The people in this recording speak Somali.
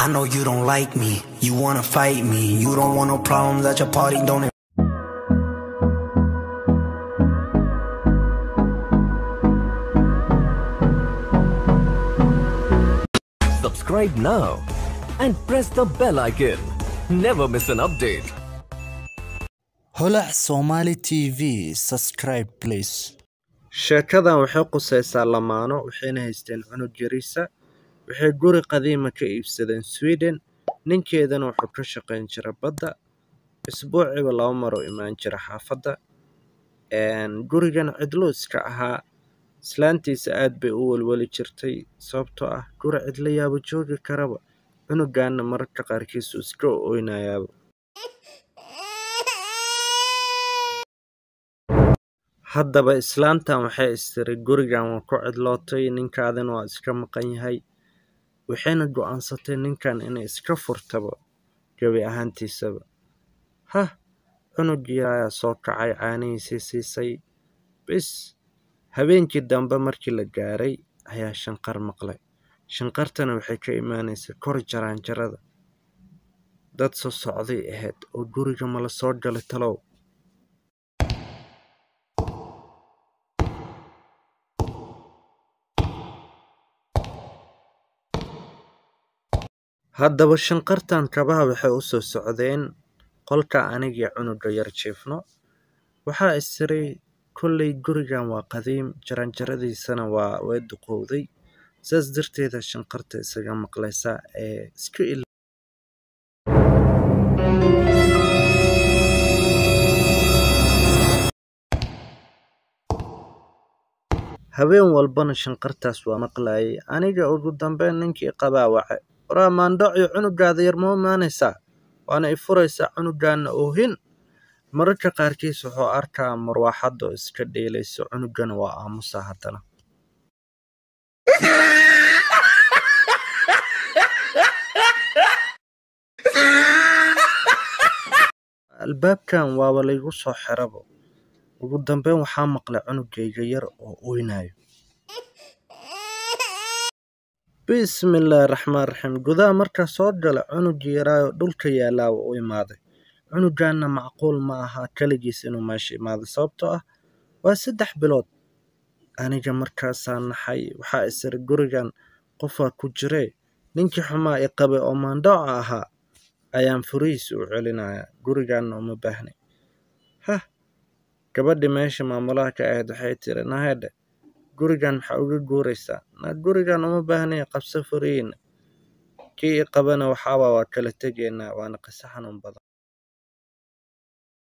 I know you don't like me, you wanna fight me. You don't want no problems at your party, don't Subscribe now and press the bell icon. Never miss an update. holac somali tv subscribe please sheekadan waxay qusaysaa lamaano waxayna haysteen cunug yariisa waxay guri qadiima ka iibsadeen sweden ninkeedana wuxuu ka shaqayn jira badda isbuuciiba laba maroo imaan jira xaafadda gurigan cidlo iska ahaa islaantiisa aad bay u welweli jirtay sababtoo ah guri cidlo yaaba joogi karaba cunugaana mararka qaarkiisu iska oynayaaba haddaba islaantan waxay istiri gurigan waa ku cidlootay ninkaadina waa iska maqan yahay waxayna go'aansatay ninkan inay iska furtaba gebi ahaantiisaba hah cunugii ayaa soo kacay caanihiisii siisay bis habeenkii dambe markii la gaaray ayaa shanqar maqlay shanqartana waxay ka imaanaysay kor jaraanjarada dad soo socday ahayd oo guriga mala soo galay talow haddaba shanqartan kabaha waxay u soo socdeen qolka anigii cunuga yar jiifno waxaa istiray kollay gurigan waa qadiim jaranjaradiisana waa way duqowday saas darteeda shanqarta isaga maqlaysa ee iska il habeen walbana shanqartaas waa maqlayay aniga ugu dambeyn ninkii qabaa wace waraa maandhacyo cunugaada yar ma imaanaysaa waana i furaysaa cunugaana oohin mararka qaarkiis wuxuu arkaa marwaaxadda oo iska dheelayso cunugana waa aamusa haddana albaabkan waaba laygu soo xirabo ugu dambeyn waxaa maqlay cunugayga yar oo oynayo bismillaahi raxmaan raxiim gudaha markaa soo gala cunugii yaraayo dhulka yaalaaba u imaaday cunugaana macquul ma aha keligiis inuu meesha imaaday sababtoo ah waa saddex bilood aniga markaasaa naxay waxaa isiri gurigan qofaa ku jiree ninkii xumaa i qabay oo maandhooca ahaa ayaan furihiisa u celinayaa gurigaana uma baahnay hah gabadhii meesha maamulaha ka ahayd waxay tiri nahedhe gurigan maxaa uga guuraysaa na gurigan uma baahnaya qabso furihiina kii i qabana waxaaba waa kala tegaynaa waana qiso xanuun badan